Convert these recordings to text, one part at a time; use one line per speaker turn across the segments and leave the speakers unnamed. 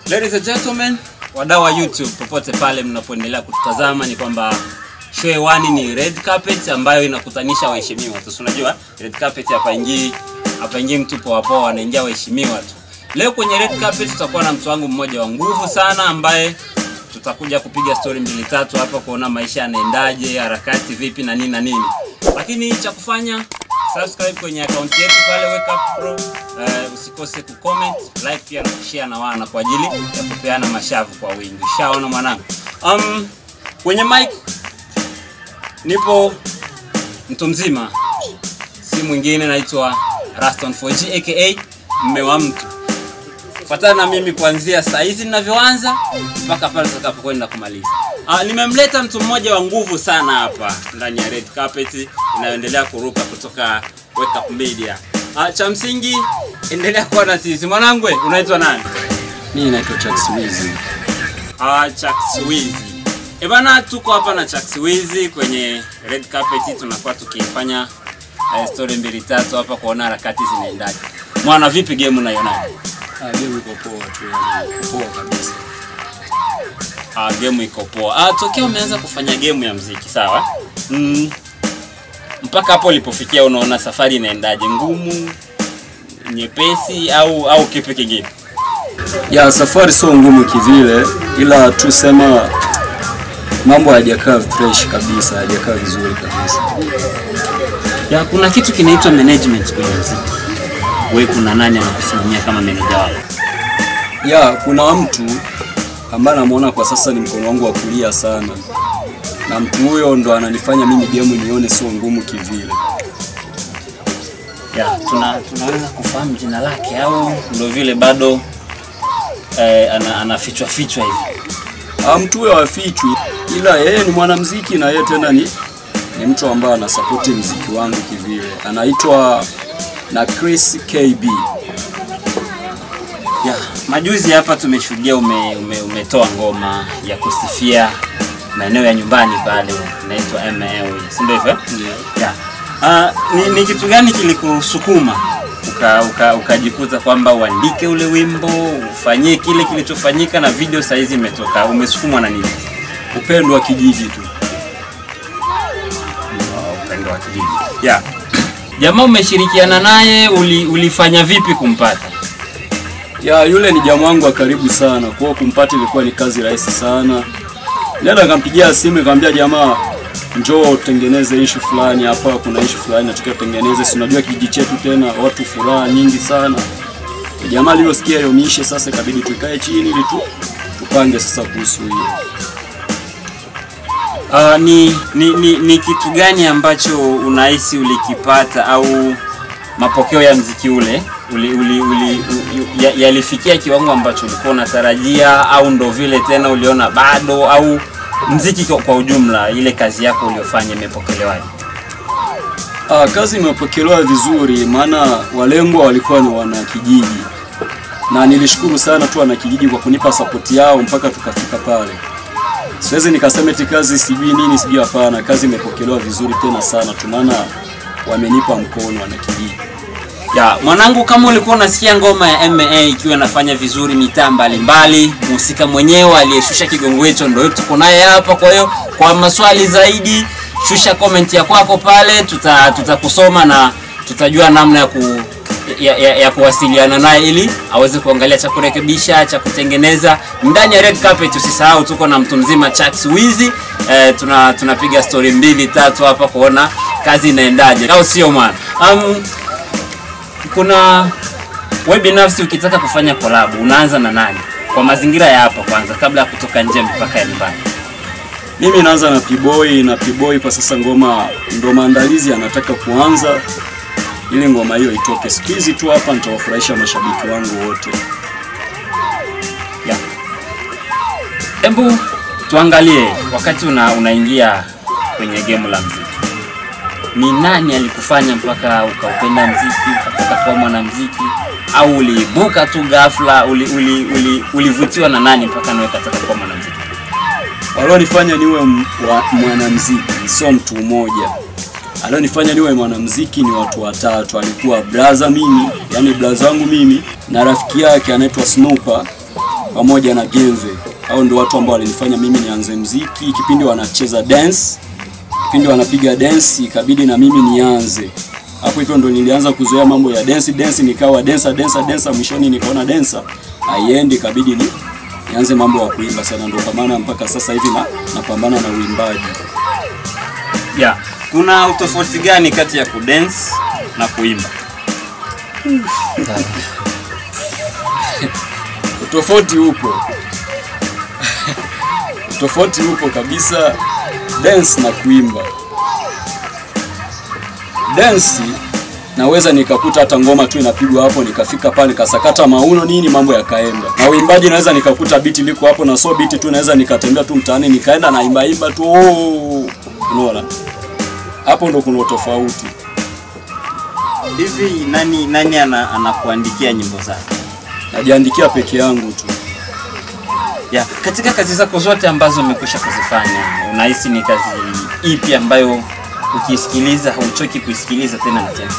Ladies and gentlemen, wadau wa YouTube popote pale mnapoendelea kututazama, ni kwamba show hewani ni red carpet ambayo inakutanisha waheshimiwa tu. Si Unajua red carpet hapaingii hapaingii mtu poa poa, anaingia waheshimiwa tu. Leo kwenye red carpet tutakuwa na mtu wangu mmoja wa nguvu sana ambaye tutakuja kupiga story mbili tatu hapa kuona maisha yanaendaje, harakati vipi na nini na nini. Lakini cha kufanya subscribe kwenye akaunti yetu pale Wake Up Pro. Uh, usikose kucomment, like pia na kushare na wana kwa ajili ya kupeana mashavu kwa wingi. Ushaona mwanangu? Um, kwenye mic nipo mtu mzima, si mwingine naitwa Raston 4G aka mme wa mtu. Fuatana na mimi kuanzia saa hizi ninavyoanza mpaka pale tutakapokwenda kumaliza. Ah, nimemleta mtu mmoja wa nguvu sana hapa ndani ya red carpet inayoendelea kuruka kutoka Wake Up Media. Ah, cha msingi endelea kuwa na sisi. Mwanangu, we, unaitwa nani?
Mimi naitwa Chuck Swizi.
Ah, Chuck Swizi. Eh bana, tuko hapa na Chuck Swizi kwenye red carpet, tunakuwa tukifanya eh, story mbili tatu hapa kuona harakati zinaendaje. Mwana, vipi game unaionaje?
Ah, game iko poa tu, yani poa kabisa.
Ah, game iko poa. Ah, tokea umeanza kufanya game ya mziki, sawa? Mm, mpaka hapo ulipofikia unaona safari inaendaje? Ngumu, nyepesi au au kipi kingine?
Ya safari sio ngumu kivile, ila tu sema mambo hayajakaa fresh kabisa, hayajakaa vizuri kabisa.
Ya, kuna kitu kinaitwa management kwenye mziki. Wewe kuna nani anakusimamia kama meneja wako?
Ya kuna mtu ambaye namuona kwa sasa ni mkono wangu wa kulia sana, na mtu huyo ndo ananifanya mimi game nione sio ngumu kivile.
Ya, tuna tunaweza kufahamu jina lake au ndio vile bado eh, ana, anafichwa fichwa hivi?
Ah, mtu huyo hafichwi, ila yeye ni mwanamziki na yeye tena ni, ni mtu ambaye anasapoti mziki wangu kivile. Anaitwa na Chris KB.
Ya, majuzi hapa tumeshuhudia ume, ume, umetoa ngoma ya kusifia maeneo ya nyumbani pale inaitwa ML, si ndio hivyo? Ya. Ah, ni, ni kitu gani kilikusukuma uka, uka, ukajikuta kwamba uandike ule wimbo ufanyie kile kilichofanyika na video saizi imetoka? Umesukumwa na nini?
Upendo wa kijiji tu.
Ah, Upendo wa kijiji. Ya. Jamaa umeshirikiana naye uli, ulifanya vipi kumpata?
Ya yule ni jamaa wangu wa karibu sana, kwa hiyo kumpata ilikuwa ni kazi rahisi sana. Nenda nikampigia simu nikamwambia jamaa, njoo tengeneze issue fulani hapa, kuna issue fulani nataka tutengeneze. Si unajua kijiji chetu tena watu furaha nyingi sana. Jamaa alivyosikia hiyo mishe, sasa ikabidi tukae chini ili tu tupange sasa kuhusu hiyo.
Uh, ni, ni, ni, ni kitu gani ambacho unahisi ulikipata au mapokeo ya mziki ule uli, uli, uli, u- ya- yalifikia kiwango ambacho ulikuwa unatarajia au ndo vile tena uliona bado au mziki kwa, kwa ujumla ile kazi yako uliofanya imepokelewaje?
Ah, kazi imepokelewa vizuri, maana walengwa walikuwa ni wanakijiji, na nilishukuru sana tu wanakijiji kwa kunipa sapoti yao mpaka tukafika pale. Siwezi nikasema eti kazi sijui nini sijui, hapana. Kazi imepokelewa vizuri tena sana tu, maana wamenipa mkono wanakijiji.
Ya, mwanangu kama ulikuwa unasikia ngoma ya MA ikiwa inafanya vizuri mitaa mbalimbali, mhusika mwenyewe aliyeshusha kigongo hicho ndio tuko naye hapa. Kwa hiyo kwa maswali zaidi, shusha comment ya kwako pale, tuta tutakusoma na tutajua namna ya ku ya, ya, ya kuwasiliana naye ili aweze kuangalia cha kurekebisha cha kutengeneza ndani ya red carpet. Usisahau tuko na mtu mzima Chuck Swizi eh, tuna tunapiga story mbili tatu hapa kuona kazi inaendaje, au sio mwana? Um, kuna wewe binafsi ukitaka kufanya collab unaanza na nani kwa mazingira ya hapa kwanza kabla ya kutoka nje mpaka ya nyumbani
Mimi naanza na P-Boy na P-Boy kwa sasa ngoma ndo maandalizi anataka kuanza ili ngoma hiyo itoke. Siku hizi tu hapa nitawafurahisha mashabiki wangu wote.
ya hebu tuangalie wakati una, unaingia kwenye game la mziki ni nani alikufanya mpaka ukaupenda mziki ukataka kuwa mwanamziki au uliibuka tu ghafla uli, uli, uli, ulivutiwa na nani mpaka nawe ukataka kuwa mwanamziki
Walionifanya niwe m- wa- mwanamziki sio mtu mmoja. Alionifanya niwe mwanamziki ni watu watatu. Alikuwa braza mimi, yani braza wangu mimi na rafiki yake anaitwa Snooper pamoja na Genve. Hao ndio watu ambao walinifanya mimi nianze mziki. Kipindi wanacheza dance, kipindi wanapiga dance, ikabidi na mimi nianze hapo. Hivyo ndo nilianza kuzoea mambo ya dance dance, nikawa dancer dancer dancer. Mwishoni nikaona dancer haiendi, ikabidi ni nianze mambo ya kuimba sana, ndio kwa maana mpaka sasa hivi na napambana na uimbaji.
Yeah. Kuna utofauti gani kati ya kudance na kuimba?
Utofauti upo, utofauti upo kabisa, dance na kuimba. Dance naweza nikakuta hata ngoma tu inapigwa hapo, nikafika pale nikasakata mauno nini, mambo yakaenda. Na uimbaji naweza nikakuta biti liko hapo, na so biti tu naweza nikatembea tu mtaani nikaenda na imba imba tu, oh, unaona hapo ndo kuna utofauti.
Hivi nani nani ana, anakuandikia nyimbo zako?
Najiandikia peke yangu tu.
Yeah. Katika kazi zako zote ambazo umekwisha kuzifanya, unahisi ni kazi ipi ambayo ukisikiliza hauchoki kuisikiliza tena na tena?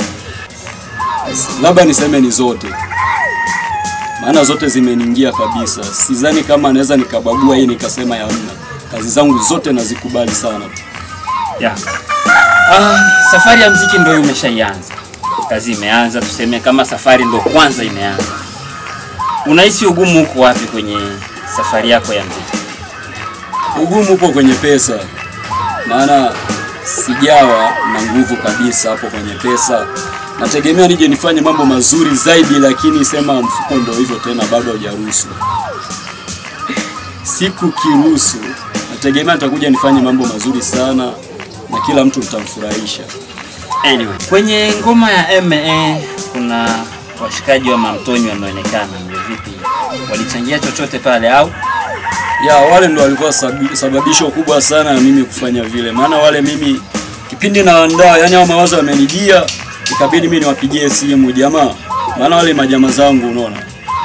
labda niseme ni zote, maana zote zimeniingia kabisa. Sidhani kama naweza nikabagua hii nikasema ya mna. Kazi zangu zote nazikubali sana tu.
Yeah. Ah, safari ya mziki ndio umeshaianza, kazi imeanza, tuseme kama safari ndio kwanza imeanza. Unahisi ugumu uko wapi kwenye safari yako ya mziki?
Ugumu upo kwenye pesa, maana sijawa na nguvu kabisa hapo kwenye pesa. Nategemea nije nifanye mambo mazuri zaidi, lakini sema mfuko ndio hivyo tena, bado haujaruhusu. Siku kiruhusu, nategemea nitakuja nifanye mambo mazuri sana na kila mtu nitamfurahisha.
Anyway, kwenye ngoma ya MA kuna washikaji wa Mamtoni wameonekana, ndio vipi? Walichangia chochote pale au?
ya wale ndo walikuwa sabi- sababisho kubwa sana ya mimi kufanya vile, maana wale mimi kipindi naandaa, yani hao mawazo yamenijia, ikabidi mimi niwapigie simu jamaa, maana wale majamaa zangu, unaona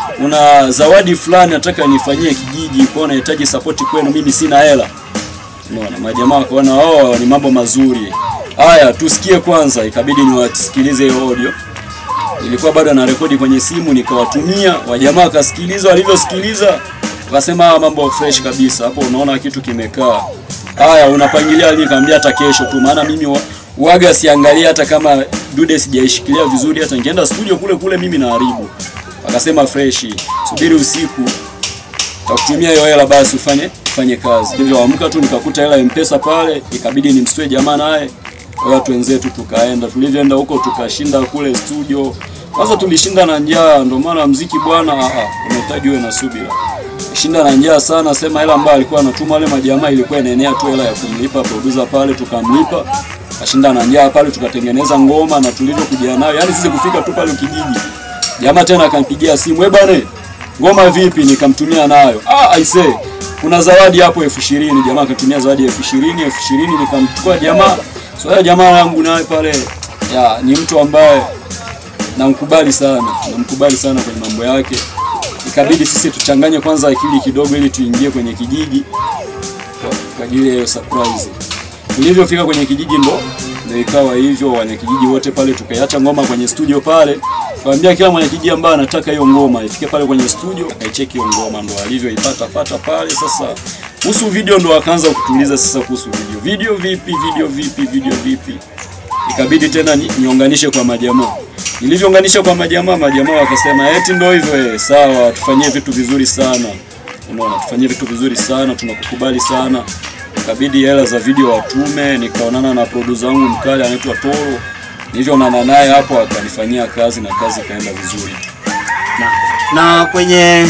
una zawadi fulani nataka nifanyie kijiji, kwa nahitaji support kwenu, mimi sina hela. Unaona, majamaa wakaona oh, ni mambo mazuri haya, tusikie kwanza. Ikabidi niwasikilize hiyo audio, ilikuwa bado na rekodi kwenye simu, nikawatumia wajamaa, wakasikiliza. Walivyosikiliza wakasema "Ah, mambo fresh kabisa. Hapo unaona kitu kimekaa. Haya, unapangilia lini? Kaambia hata kesho tu, maana mimi wa- waga siangalia hata kama dude sijaishikilia vizuri, hata nikienda studio kule kule mimi naharibu. Akasema fresh, subiri usiku takutumia hiyo hela basi ufanye ufanye kazi. Hivyo amka tu nikakuta hela M-Pesa pale, ikabidi nimstue jamaa naye kwa watu wenzetu, tukaenda. Tulivyoenda huko tukashinda kule studio. Kwanza tulishinda na njaa, ndio maana mziki bwana, ah, ah, unahitaji uwe na subira. Shinda na njaa sana, sema hela ambayo alikuwa anatuma wale majamaa ilikuwa inaenea tu hela ya kumlipa producer pale, tukamlipa. Kashinda na njaa pale, tukatengeneza ngoma na tulivyokuja nayo, yani sisi kufika tu pale kijiji, jamaa tena akanipigia simu, eh bwana ngoma vipi? Nikamtumia nayo. Ah, I say kuna zawadi hapo elfu ishirini. Jamaa akatumia zawadi elfu ishirini elfu ishirini nikamchukua jamaa. So ya jamaa yangu naye pale ya ni mtu ambaye namkubali sana, namkubali sana kwenye mambo yake. Ikabidi sisi tuchanganye kwanza akili kidogo, ili tuingie kwenye kijiji kwa- kwa ajili ya hiyo surprise. Tulivyofika kwenye kijiji ndo ndo ikawa hivyo, wanakijiji wote pale tukaiacha ngoma kwenye studio pale, kaambia kila mwanakijiji ambaye anataka hiyo ngoma ifike pale kwenye studio akaicheki hiyo ngoma, ndo alivyoipata pata pale. Sasa kuhusu video ndo akaanza kutuuliza sasa kuhusu video, video vipi, video vipi, video vipi. Ikabidi tena ni- niunganishe kwa majamaa. Nilivyounganisha kwa majamaa, majamaa wakasema eti ndo hivyo eh, sawa, tufanyie vitu vizuri sana. Unaona, tufanyie vitu vizuri sana, tunakukubali sana. Ikabidi hela za video watume, nikaonana na producer wangu mkali anaitwa Toro. Nilivyoonana naye hapo akanifanyia kazi na kazi ikaenda vizuri.
na, na kwenye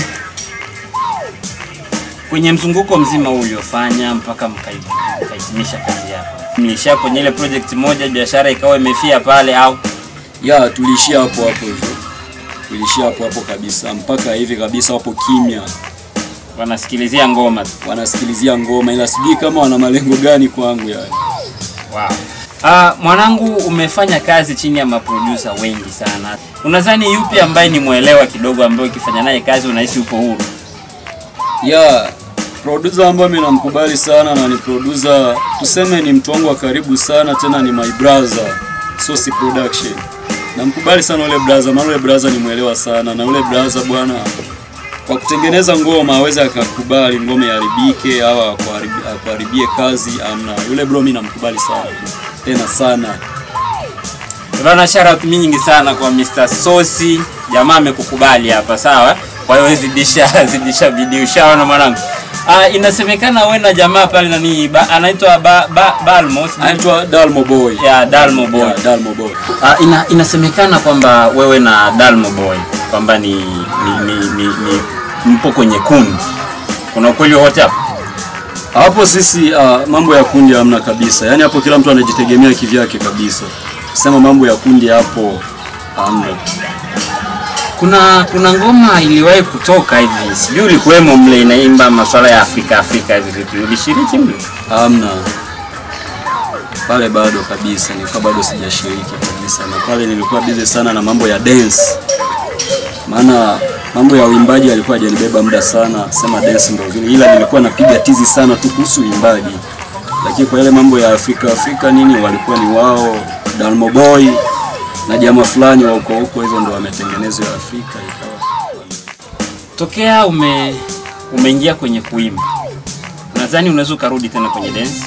kwenye mzunguko mzima huu uliofanya mpaka mkai- mkahitimisha kazi yako, mliishia kwenye ile project moja, biashara ikawa imefia pale au?
Ya, tuliishia hapo hapo hivyo. Tuliishia hapo hapo kabisa mpaka hivi kabisa wapo kimya.
Wanasikilizia ngoma tu.
Wanasikilizia ngoma ila sijui kama wana malengo gani kwangu yani.
Wow. Ah, mwanangu umefanya kazi chini ya maproducer wengi sana. Unadhani yupi ambaye ni mwelewa kidogo ambaye ukifanya naye kazi unahisi uko huru?
ya producer ambaye mimi namkubali sana na ni producer tuseme ni mtu wangu wa karibu sana tena ni my brother Sosi Production namkubali sana ule brother maana ule brother ni mwelewa sana na ule brother bwana kwa kutengeneza ngoma aweze akakubali ngoma iharibike au akuharibi- akuharibie kazi amna. Yule bro mimi namkubali sana tena sana.
Bana, shout nyingi sana kwa Mr. Sosi. Jamaa amekukubali hapa, sawa? Kwa hiyo zidisha zidisha bidii, ushaona mwanangu. Ah, inasemekana wewe na jamaa pale nani ba, anaitwa ba, ba, Balmos
Anaitwa Dalmo Boy.
ya Dalmo Boy.
Yeah, Dalmo Boy.
Ah, ina, inasemekana kwamba wewe na Dalmo Boy kwamba ni, ni, ni, ni, ni mpo kwenye kundi. Kuna ukweli wowote hapo?
Hapo sisi uh, mambo ya kundi hamna kabisa. Yaani hapo kila mtu anajitegemea kivyake kabisa. Sema mambo ya kundi hapo hamna.
Kuna kuna ngoma iliwahi kutoka hivi, sijui ulikuwemo mle, inaimba masuala ya Afrika Afrika hivi vipi, ulishiriki mle?
Hamna. Pale bado kabisa, nilikuwa bado sijashiriki kabisa, na pale nilikuwa busy sana na mambo ya dance, maana mambo ya uimbaji alikuwa hajanibeba muda sana, sema dance ndio vile, ila nilikuwa napiga tizi sana tu kuhusu uimbaji, lakini kwa yale mambo ya Afrika Afrika nini, walikuwa ni wao Dalmo Boy na jamaa fulani wa huko huko, hivyo ndio wametengenezwa ya Afrika ikawa
Tokea ume umeingia kwenye kuimba, nadhani unaweza ukarudi tena kwenye dance.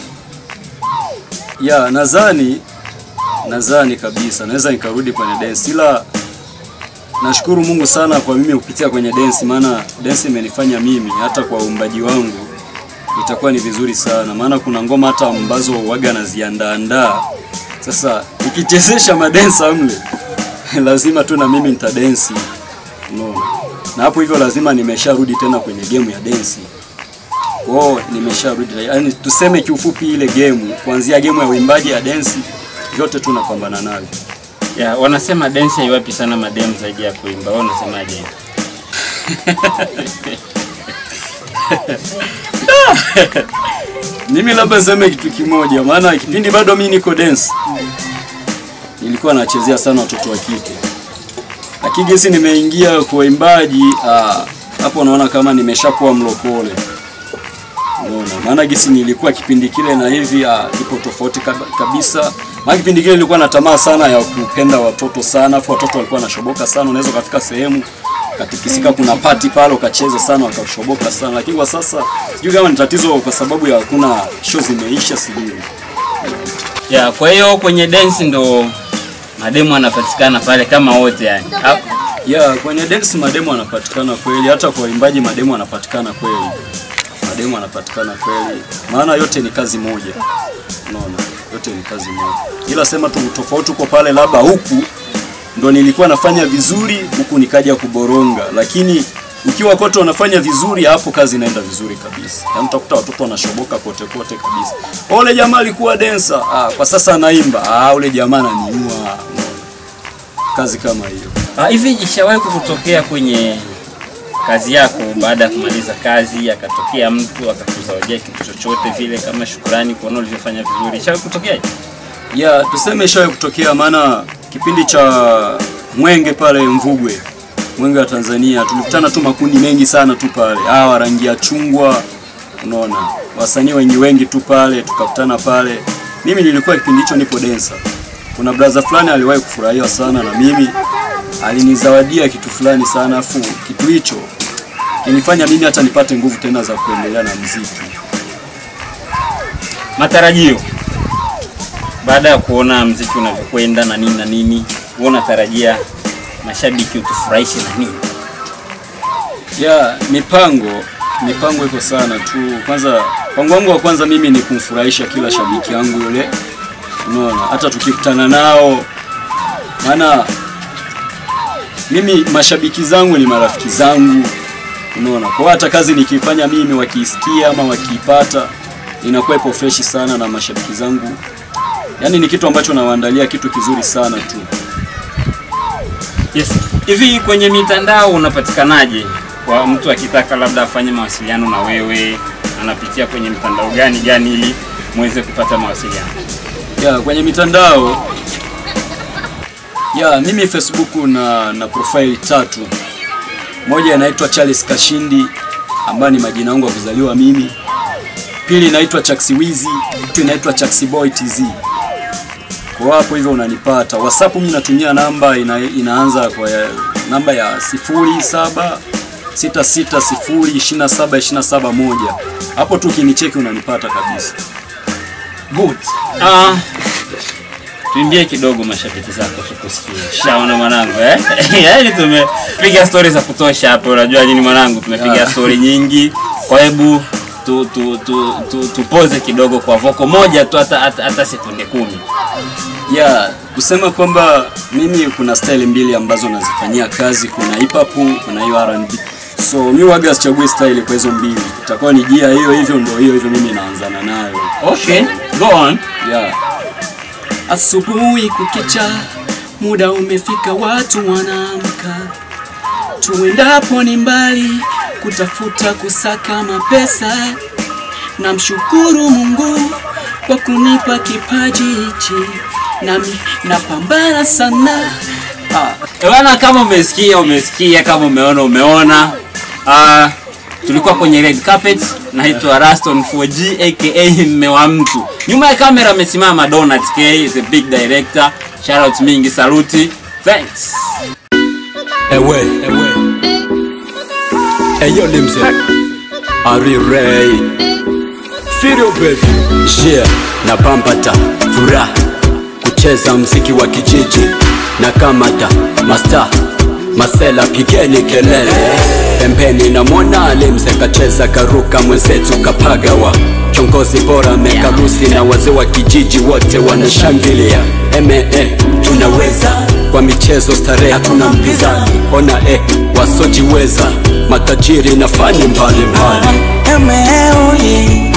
ya nadhani nadhani kabisa naweza nikarudi kwenye dance, ila nashukuru Mungu sana kwa mimi kupitia kwenye dance, maana dance imenifanya mimi hata kwa uumbaji wangu itakuwa ni vizuri sana, maana kuna ngoma hata ambazo waga naziandaandaa. Sasa ukichezesha madensa mle lazima tu na mimi nitadensi, unaona, na hapo hivyo lazima nimesharudi tena kwenye game ya densi kwao nimesharudi, yaani tuseme kiufupi, ile game kuanzia game ya uimbaji ya densi vyote tu napambana navyo.
Ya, wanasema dance haiwapi sana madem zaidi ya kuimba. Wewe unasemaje?
Mimi labda niseme kitu kimoja, maana kipindi bado mimi niko dance nilikuwa nachezea sana watoto wa kike, lakini gesi nimeingia kwa uimbaji ah, hapo naona kama nimeshakuwa mlokole. Unaona, maana gesi nilikuwa kipindi kile na hivi ah, ipo tofauti kab- kabisa. Maana kipindi kile nilikuwa na tamaa sana ya kupenda watoto sana, afu watoto walikuwa wanashoboka sana, unaweza kafika sehemu katikisika, kuna pati pale ukacheza sana wakashoboka sana, lakini kwa sasa sijui kama ni tatizo kwa sababu ya kuna show zimeisha, sijui.
Ya, kwa hiyo kwenye dance ndo mademu anapatikana pale kama wote yani. Ha-
Ya, kwenye dance mademo anapatikana kweli, hata kwa uimbaji mademo anapatikana kweli, mademo anapatikana kweli, maana yote ni kazi moja, unaona, yote ni kazi moja, ila sema tu tofauti uko pale, labda huku ndo nilikuwa nafanya vizuri, huku nikaja kuboronga, lakini ukiwa kote wanafanya vizuri, hapo kazi inaenda vizuri kabisa. Yaani utakuta watoto wanashoboka kote kote kabisa. Ule jamaa alikuwa dancer, ah, kwa sasa anaimba, ah, ule jamaa ananiua, unaona, kazi kama hiyo.
Ah, Hivi ishawahi kukutokea kwenye kazi yako, baada ya kumaliza kazi akatokea mtu akakuzawadia kitu chochote vile kama shukrani kuona ulivyofanya vizuri? Ishawahi kutokea?
Ya, tuseme ishawahi kutokea, maana kipindi cha Mwenge pale Mvugwe, Mwenge wa Tanzania, tulikutana tu makundi mengi sana tu pale, hawa rangi ya chungwa, unaona, wasanii wengi wengi tu pale, tukakutana pale. Mimi nilikuwa kipindi hicho nipo densa, kuna brother fulani aliwahi kufurahia sana na mimi, alinizawadia kitu fulani sana, afu kitu hicho kinifanya mimi hata nipate nguvu tena za kuendelea na mziki.
Matarajio baada ya kuona mziki unavyokwenda na nini na nini, wewe unatarajia mashabiki utufurahishe na nini?
Ya, mipango mipango iko sana tu. Kwanza mpango wangu wa kwanza mimi ni kumfurahisha kila shabiki yangu yule, unaona, hata tukikutana nao, maana mimi mashabiki zangu ni marafiki zangu, unaona. Kwa hiyo hata kazi nikifanya mimi wakiisikia ama wakiipata inakuwa ipo freshi sana na mashabiki zangu, yaani ni kitu ambacho nawaandalia kitu kizuri sana tu.
Yes. Hivi kwenye mitandao unapatikanaje? Kwa mtu akitaka labda afanye mawasiliano na wewe, anapitia kwenye mitandao gani gani ili muweze kupata mawasiliano?
Ya, kwenye mitandao ya mimi Facebook na na profile tatu. Moja inaitwa Charles Kashindi ambayo ni majina yangu ya kuzaliwa mimi. Pili inaitwa Chaksiwizi, tatu inaitwa Chaksiboy TZ. Kwa hapo hivyo unanipata. WhatsApp mimi natumia namba ina, inaanza kwa ya, namba ya sifuri saba 6602727 hapo tu ukinicheki unanipata kabisa
Good. Ah, tuimbie kidogo mashabiki zako tukusikie. Shaona mwanangu eh? Yaani tumepiga stories za kutosha hapo, unajua nini mwanangu, tumepiga
Yeah.
story nyingi. Kwa hebu tu, tu, tu, tu, tupoze kidogo kwa voko moja tu hata, hata, hata sekunde kumi.
ya kusema kwamba mimi kuna style mbili ambazo nazifanyia kazi kuna hip hop kuna hiyo R&B so mi waga sichagui style kwa hizo mbili itakuwa ni jia hiyo hivyo ndo hiyo hivyo mimi naanzana nayo
Okay, go on.
yeah. asubuhi kukicha muda umefika watu wanaamka tuendapo ni mbali kutafuta kusaka mapesa namshukuru mungu kwa kunipa kipaji hichi nami napambana sana ah.
Eh, Bwana, kama umesikia umesikia, kama umeona umeona. Ah, tulikuwa kwenye red carpet. Naitwa Raston 4G aka mme wa mtu. Nyuma ya kamera amesimama Donat K, the big director. Shout out mingi, saluti. Thanks.
Ewe, ewe. Eyo limse. Ari Ray. Firio baby. Yeah, na pampata furaha kucheza mziki wa kijiji na kamata masta masela pigeni kelele pembeni na mwana limse kacheza karuka mwenzetu kapagawa kiongozi bora mekarusi na wazee wa kijiji wote wanashangilia eme tunaweza kwa michezo starehe hatuna mpinzani ona eh, wasojiweza matajiri na fani mbalimbali
Eme, oh yeah.